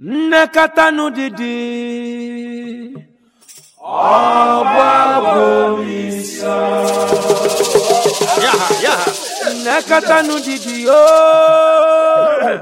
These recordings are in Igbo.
nnekọtanụ dịdị nnekọtanụ dịdị ooo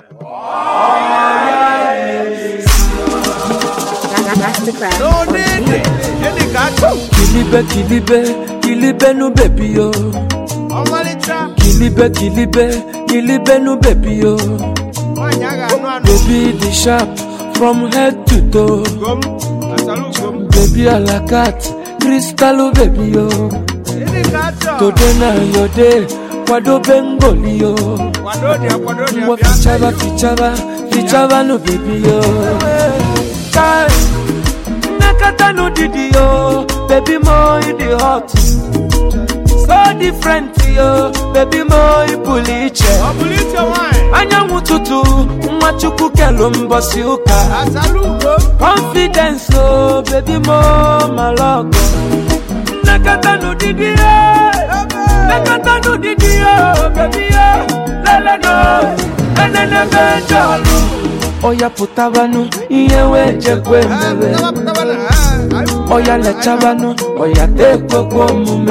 Masterclass. n'onene gịnị ka achọ kilibe kilibe kilibenu bebi yo ọmalịcha kilibe kilibe kilibenu bebi yo nwaanyị a ga-anụ anụ baby dị sharp from head to toe ugom asara ugom baby alakat kristalu bebi yo gịnị ka achọ today na your day kwadobe ngoli yo kwado dị ya kwado dị ya ngwa bịa fichaba fichaba fichaba no baby yo Kai, nnekọta n'ụdịdị yo baby mo you dey hot so different yo baby mo ị pụrụ iche ọ bụrụ iche nwaanyị anyanwụ ụtụtụ nwa chukwu kelu mbọsị ụka asara ugom confidence o baby mo malọgọ nnekọta n'ụdịdị yo nnekọta n'ụdịdị yo baby yo leleno enenebe jọlụ ọya pụtabanụ ihe wee jekwe mere pụtaba na ọya lechabanụ ọya tekwekwe omume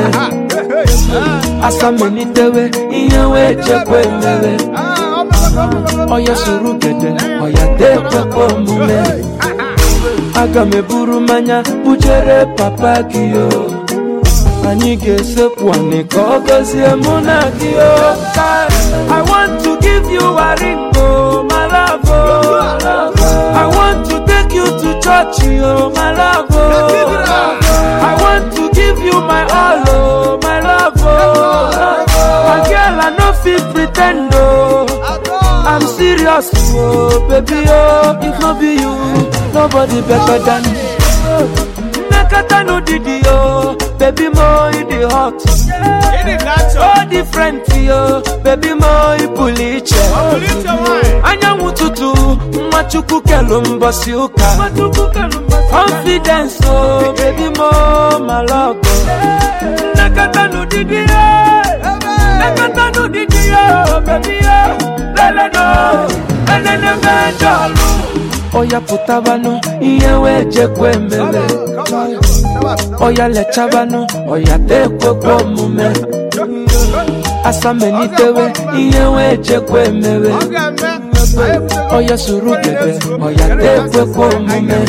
asamelitewe ihe wee jekwe mere ọya soro gede ọya tekwekwe omume aga m eburu mmanya bujere papa gị o anyị ga-esekpu anị ka ọ gọzie mụ na gị o I want to give you a ring oh my love oh I want to take you to church oh my love oh I want to give you my all oh my love oh my girl I no fit pretend oh I'm serious, oh baby, oh if no be you, nobody better than me. Nakata no didi, oh baby, mo you the hot, gịnị ka achọ so different, oh baby, mo you puliche. ọ bụrụ iche nwaanyị Anyanwụ ụtụtụ, nwa chukwu kelu mbọsị ụka. Confidence, oh baby, mo malọgọ. Nakata no didi, oh nakata no didi, oh baby, oh lele no, enene mejọlụ. Ọya pụtabanụ, ihe wee jekwe mere. Ọya lechabanụ, ọya tekwekwe omume. Asamelitewe, ihe wee jekwe mere. ọ ga-eme Ọya soro gede, ọya tekwekwe omume.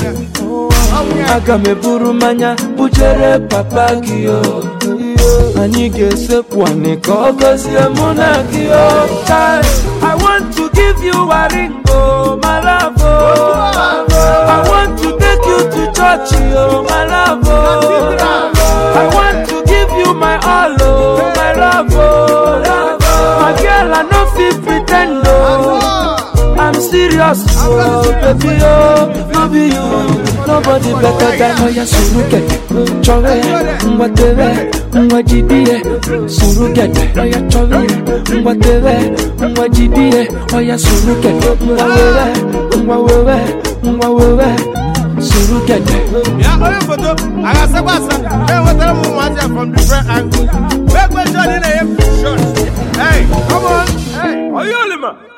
Aga m eburu mmanya bujere papa gị o anyị ga-esekpu anị ka ọ gọzie mụ na gị o Kai, I want to give you a ring oh my love oh I want to take you to church oh my love oh I want to give you my all oh my love oh my girl I no fit pretend oh I'm serious, oh baby, oh no be you, nobody better than Oya surugede, chọrọ ya, ngwa tere, ngwa jidie, surugede, oya chọrọ ya, ngwa tere, ngwa jidie, oya surugede, ngwa wewe, ngwa wewe, ngwa wewe, surugede. ya onye foto a ga-asakwa asa enwetara m ụmụazị a from different angles wee kwesịrị na-enye shot hey come on hey Oyolima.